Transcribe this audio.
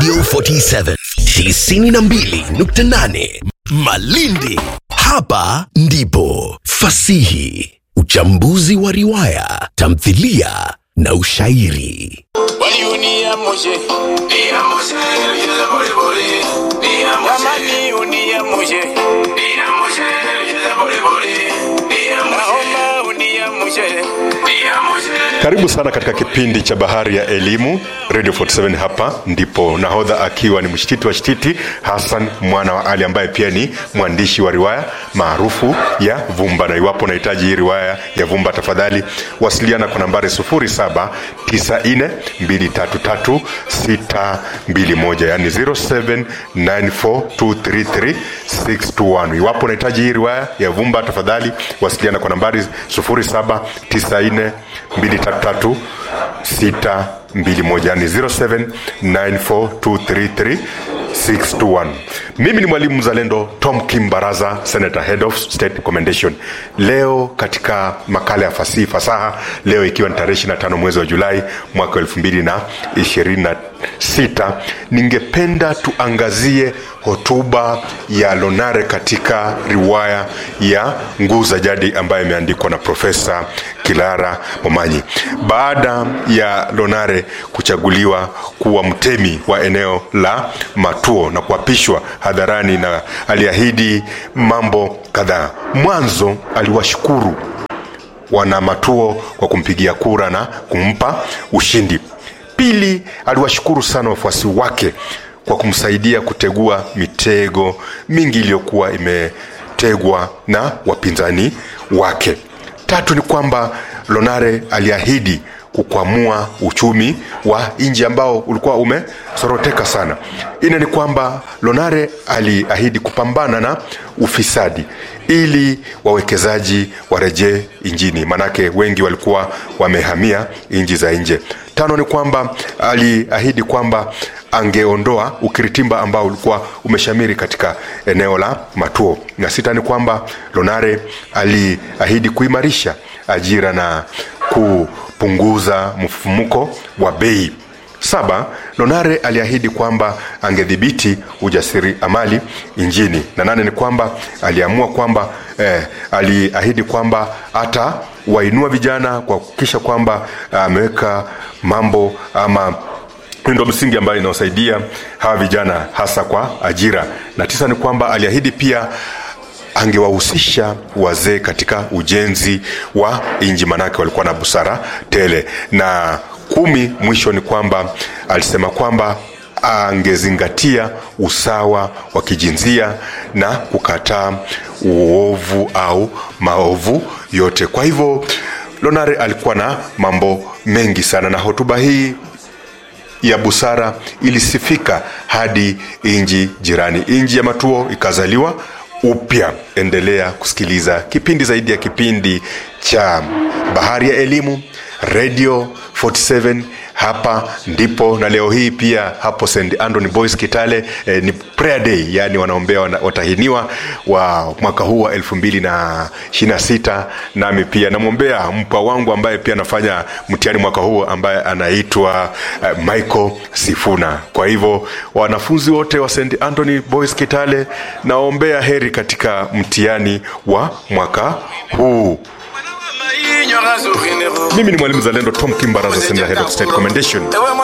Radio 47 92.8 Malindi. Hapa ndipo fasihi, uchambuzi wa riwaya, tamthilia na ushairi. Waliunia muje Jamani unia muje Naomba unia muje Karibu sana katika kipindi cha Bahari ya Elimu Radio 47. Hapa ndipo nahodha akiwa ni mshtiti wa shtiti Hassan mwana wa Ali, ambaye pia ni mwandishi wa riwaya maarufu ya Vumba. Na iwapo unahitaji hii riwaya ya Vumba, tafadhali wasiliana kwa nambari 0794233621, yani 0794233621. Iwapo unahitaji hii riwaya ya Vumba, tafadhali wasiliana kwa nambari 0794 233 621 yani 0794233621 mimi ni mwalimu mzalendo tom kim baraza senator head of state commendation leo katika makala ya fasihi fasaha leo ikiwa ni tarehe 25 mwezi wa julai mwaka 2026 ningependa tuangazie hotuba ya lonare katika riwaya ya nguu za jadi ambayo imeandikwa na profesa kilara momanyi baada ya lonare kuchaguliwa kuwa mtemi wa eneo la matuo na kuapishwa hadharani na aliahidi mambo kadhaa mwanzo aliwashukuru wana matuo kwa kumpigia kura na kumpa ushindi pili aliwashukuru sana wafuasi wake kwa kumsaidia kutegua mitego mingi iliyokuwa imetegwa na wapinzani wake tatu ni kwamba lonare aliahidi kukwamua uchumi wa nchi ambao ulikuwa umesoroteka sana ine ni kwamba lonare aliahidi kupambana na ufisadi ili wawekezaji warejee nchini manake wengi walikuwa wamehamia nchi za nje tano ni kwamba aliahidi kwamba angeondoa ukiritimba ambao ulikuwa umeshamiri katika eneo la matuo na sita ni kwamba lonare aliahidi kuimarisha ajira na kupunguza mfumuko wa bei saba lonare aliahidi kwamba angedhibiti ujasiri amali nchini na nane ni kwamba aliamua kwamba eh, aliahidi kwamba hata wainua vijana kwa kuhakikisha kwamba ameweka mambo ama miundo msingi ambayo inaosaidia hawa vijana hasa kwa ajira na tisa ni kwamba aliahidi pia angewahusisha wazee katika ujenzi wa nji manake walikuwa na busara tele na kumi mwisho ni kwamba alisema kwamba angezingatia usawa wa kijinsia na kukataa uovu au maovu yote kwa hivyo lonare alikuwa na mambo mengi sana na hotuba hii ya busara ilisifika hadi nji jirani nji ya matuo ikazaliwa upya endelea kusikiliza kipindi zaidi ya kipindi cha bahari ya elimu radio 47 hapa ndipo na leo hii pia hapo st antony boys kitale eh, ni prayer day yani wanaombea wana, watahiniwa wa mwaka huu wa elfu mbili na ishirina sita nami pia namwombea mpa wangu ambaye pia anafanya mtihani mwaka huu ambaye anaitwa uh, michael sifuna kwa hivyo wanafunzi wote wa st antony boys kitale naombea heri katika mtihani wa mwaka huu mimi ni mwalimu zalendo tom kimbaraza senior head of state commendation